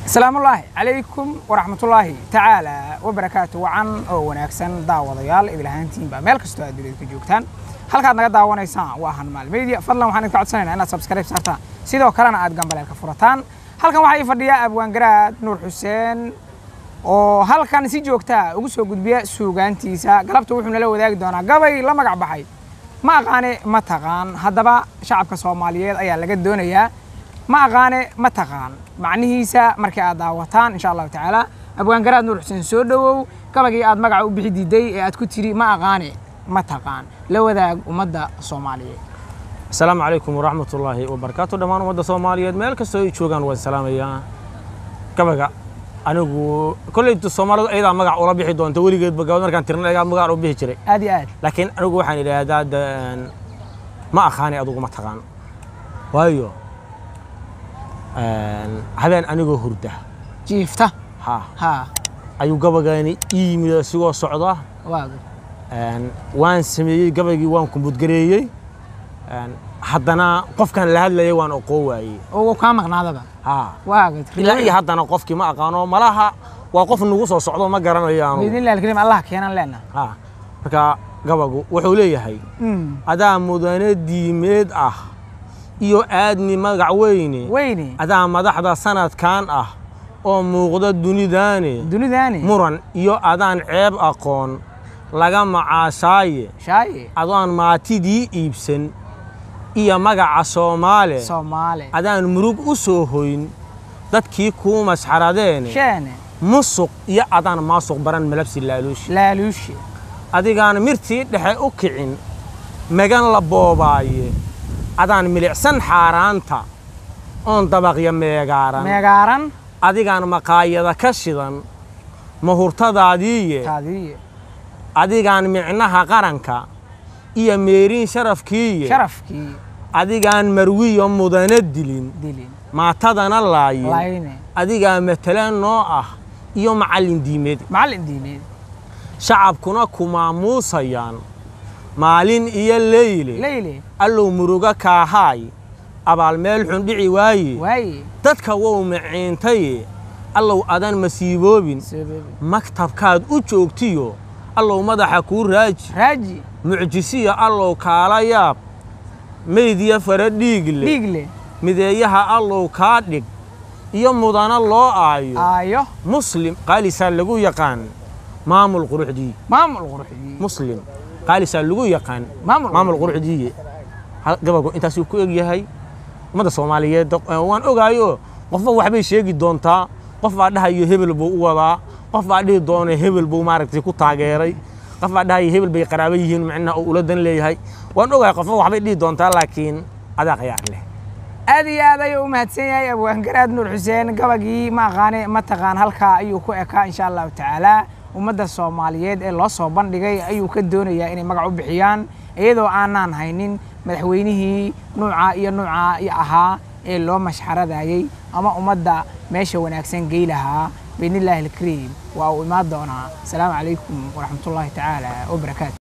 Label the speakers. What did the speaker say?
Speaker 1: asalaamullaahi calaykum waraxmatullaahi tacaala wabarakaatu wacan oo wanaagsan daawadayaal idilahaantiinba meel kastoo aad dunida ka joogtaan halkaad naga daawanaysaan waa hanmaal media fadlan waxaan idinka codsanaynaa inaad subscribe saartaan sidoo kalena aad gambaleelka furataan halkan waxaa ii fadhiya abwaangaraad nuur xuseen oo halkan si joogtaa ugu soo gudbiya suugaantiisa galabta wuxuu nala wadaagi doonaa gabay la magac baxay ma aqaane ma taqaan haddaba shacabka soomaaliyeed ayaa laga doonayaa ma aqaane ma taqaan macnihiisa markii aad daawataan insha allahu tacaala abwaangaraad nuur xuseen soo dhowow gabagii aad magaca u bixi diiday ee aad ku tiri ma aqaane ma taqaan la wadaag ummadda soomaaliyeed
Speaker 2: asalaamu calaykum waraxmat ullaahi wabarakaatu dhammaan ummadda soomaaliyeed meel kastoo ay joogaan waan salaamayaa gabaga anigu kolleytu soomaalidu ayadaa magac ula bixi doonta weligeedba gabad markaan tirna ayagaa magac u bixi jiray
Speaker 1: aad iyo aad
Speaker 2: laakiin anigu waxaan idhaahdaa de- ma aqaani adugu ma taqaan waayo habeen anigoo hurda
Speaker 1: jiifta
Speaker 2: ha
Speaker 1: ha
Speaker 2: ayuu gabagaani ii yimid isigoo socda
Speaker 1: waaga
Speaker 2: Een, waan sameeyey gabaygii waan kumbudgareeyey Een, haddana qofkan la hadlayay waan oqoo waayey
Speaker 1: oo kaa maqnaadaba
Speaker 2: ha
Speaker 1: waaga
Speaker 2: ilaa iyo haddana qofkii ma aqaano malaha waa qof nagu soo socdo ma garanayaanu
Speaker 1: biidnillahi alkariim allah keenan leenaha
Speaker 2: ha marka gabagu wuxuu leeyahay adaa mudane diimeed ah iyo aadni magac weyne
Speaker 1: weyne
Speaker 2: adaa madaxda sanadkan ah oo muuqda dunidaane
Speaker 1: dunidaani
Speaker 2: muran iyo adaan ceeb aqoon laga macaashaaye
Speaker 1: shaaye
Speaker 2: adoon maatidii iibsan iyo magaca soomaale
Speaker 1: soomaali
Speaker 2: adaan murug u soo hoyn dadkii kuu masxaradeene
Speaker 1: sheene
Speaker 2: musuq iyo adaan maasuq baran malabsi laaluushi
Speaker 1: laaluushe
Speaker 2: adigaan mirtii dhexe u kicin magan la boobaaye adaan milicsan xaaraanta oon dabaqya meegaaran
Speaker 1: meegaaran
Speaker 2: adigaan maqaayada ka shidan mahurtadaadiiye
Speaker 1: taadiye
Speaker 2: adigaan micnaha qaranka iyo meerin sharafkiiye
Speaker 1: sharafkii
Speaker 2: adigaan marwiyo mudana dilin
Speaker 1: dilin
Speaker 2: maatadana laayin
Speaker 1: layne
Speaker 2: adigaa matala noo ah iyo macallin diimeed
Speaker 1: macallin diimeed
Speaker 2: shacabkuna ku maamuusayaan maalin iyo leyle
Speaker 1: leyle
Speaker 2: allow muruga kaahaay abaal meel xun dhici waaye
Speaker 1: waaye
Speaker 2: dadka wow maciintaye allow adan masiiboobin
Speaker 1: sababi
Speaker 2: maktabkaad u joogtiyo allow madaxa kuu raaji
Speaker 1: raaji
Speaker 2: mucjisiya allow kaala yaab meydya fara dhiigle
Speaker 1: dhiigle
Speaker 2: mideeyaha allow kaa dhig iyo mudana loo aayo
Speaker 1: aayo
Speaker 2: muslim qaalisaa lagu yaqaan maamul quruxdii
Speaker 1: maamul quruxdii
Speaker 2: muslim qaalisaa lagu yaqaan
Speaker 1: maamul
Speaker 2: maamul quruxdiiye Hal- gabagu intaasuu ku eg yahay ummadda soomaaliyeed eh, waan ogaayo qofba waxbay sheegi doontaa qof baa dhahayo hebel buu u wadaa qof baa dhihi doona hebel buu maaragtay ku taageeray qof baa dhahayo hebel bay qaraabo yihiin macnaha uu ula dan leeyahay waan ogahay qofba waxbay dhihi doontaa laakiin adaa qayaar leh
Speaker 1: aad iyo aad ayuu u mahadsan yahay abwaangaraad nuur xuseen gabagii ma aqaane ma taqaan halkaa ayuu ku ekaa insha allahu tacaala ummadda soomaaliyeed ee loo soo bandhigay ayuu ka doonayaa inay magac u bixiyaan iyadoo aanaan haynin madaxweynihii nuuca iyo nuuca iyo ahaa ee loo mashxaradayey ama ummadda meesha wanaagsan gey lahaa biidnillaahi alkariim waa uu imaan doonaa asalaamu calaykum waraxmatullaahi tacaala wabarakaatu